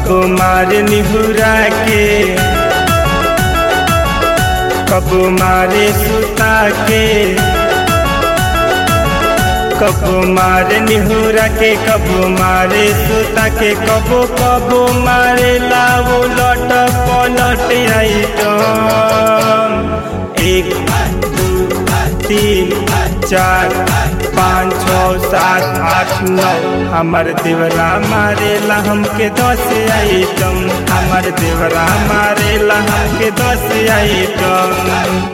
कबो मार निहुरा के कबो मारे सुता के कबो मारे निहुरा के कबो मारे सुता के कबो कबो मारे लाओ लट पलट आई एक दू तीन चार पाँच छ सात आठ नौ हमर देवरा मारेला हमके दस आइटम हमर देवरा मारेला हमके दस आइटम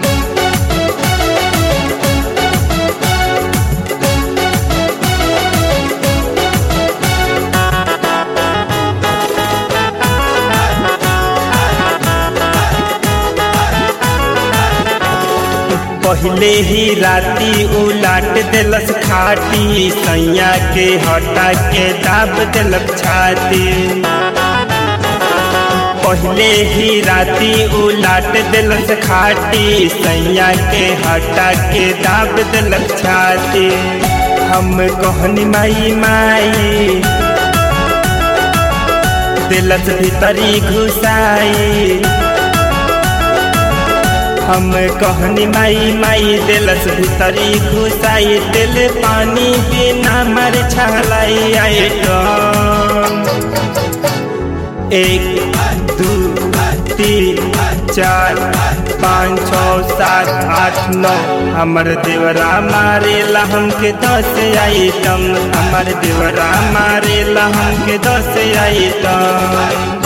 पहले ही राती उलाट दिलस खाटी सैया के हटा के दाब दिलक छाती पहले ही राती उलाट दिलस खाटी सैया के हटा के दाब दिलक छाती हम कहनी माई माई दिलस भीतरी घुसाई हम कहनी माई माई दिलस भीतरी घुसाई दिल पानी बिना मर छलाई आई एक दू तीन चार पाँच छ सात आठ नौ हमर देवरा मारेला हमके दस आइटम हमर देवरा मारेला हमके दस आइटम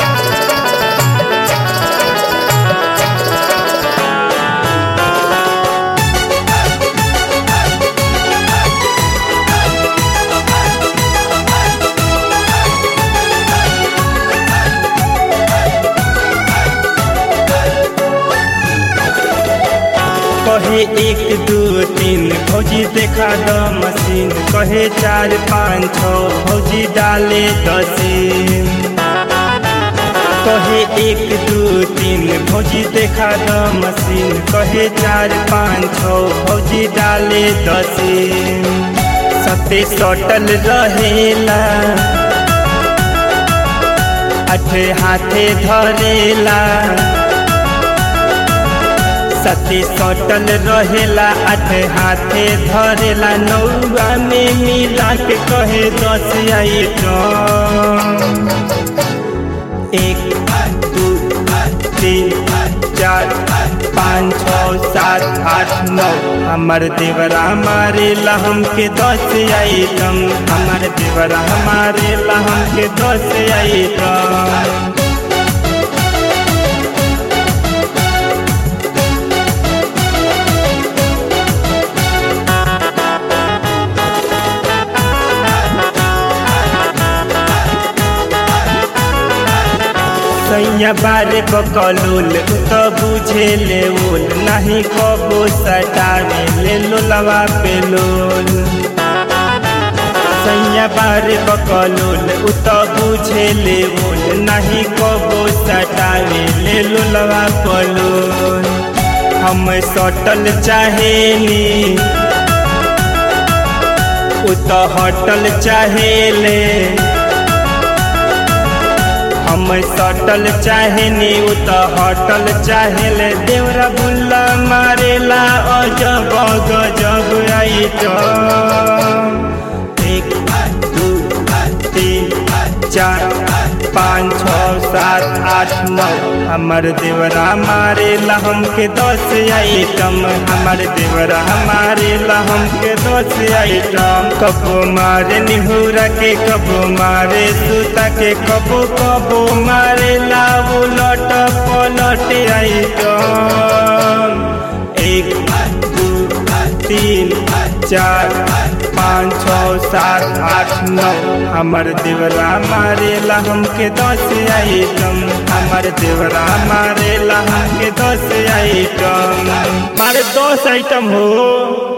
कहे एक दू तीन भौजी देखा द मशीन कहे चार पाँच छ भौजी डाले दसीन कहे एक दू तीन भौजी देखा द मशीन कहे चार पाँच छ भौजी डाले दसीन सते सटल रहेला अठे हाथे धरेला सती सटल रहेला आठ हाथे धरेला नौआ में मिला के कहे दस आइटम एक दू तीन चार पाँच छ सात आठ नौ हमर देवरा मारेला हमके दस आइटम हमर देवरा मारेला हमके दस आइटम सैया बारे बकलोल तो बुझे ले ओल नहीं कबो सटावे ले लोलवा पे लोल सैया बारे बकलोल तो बुझे ले ओल नहीं कबो सटावे ले लोलवा पलोल हम सटल चाहेनी उ तो हटल चाहेले हम सटल चाहेनी उ त हटल चाहेले देवरा बुल्ला मारेला अजब गजब आइटम एक दू तीन चार पाँच छ सात आठ नौ हमर देवरा मारेला हमके दस आइटम हमर देवरा मारेला हमके दस आइटम कबो मारे निहुरा के कबो मारे सुता के कबो कबो मारे लाओ लट पलट आइटम एक दू तीन चार पाँच छ सात आठ नौ हमर देवरा मारेला हमके दस आइटम हमर देवरा मारेला हमके दस आइटम मारे दस आइटम हो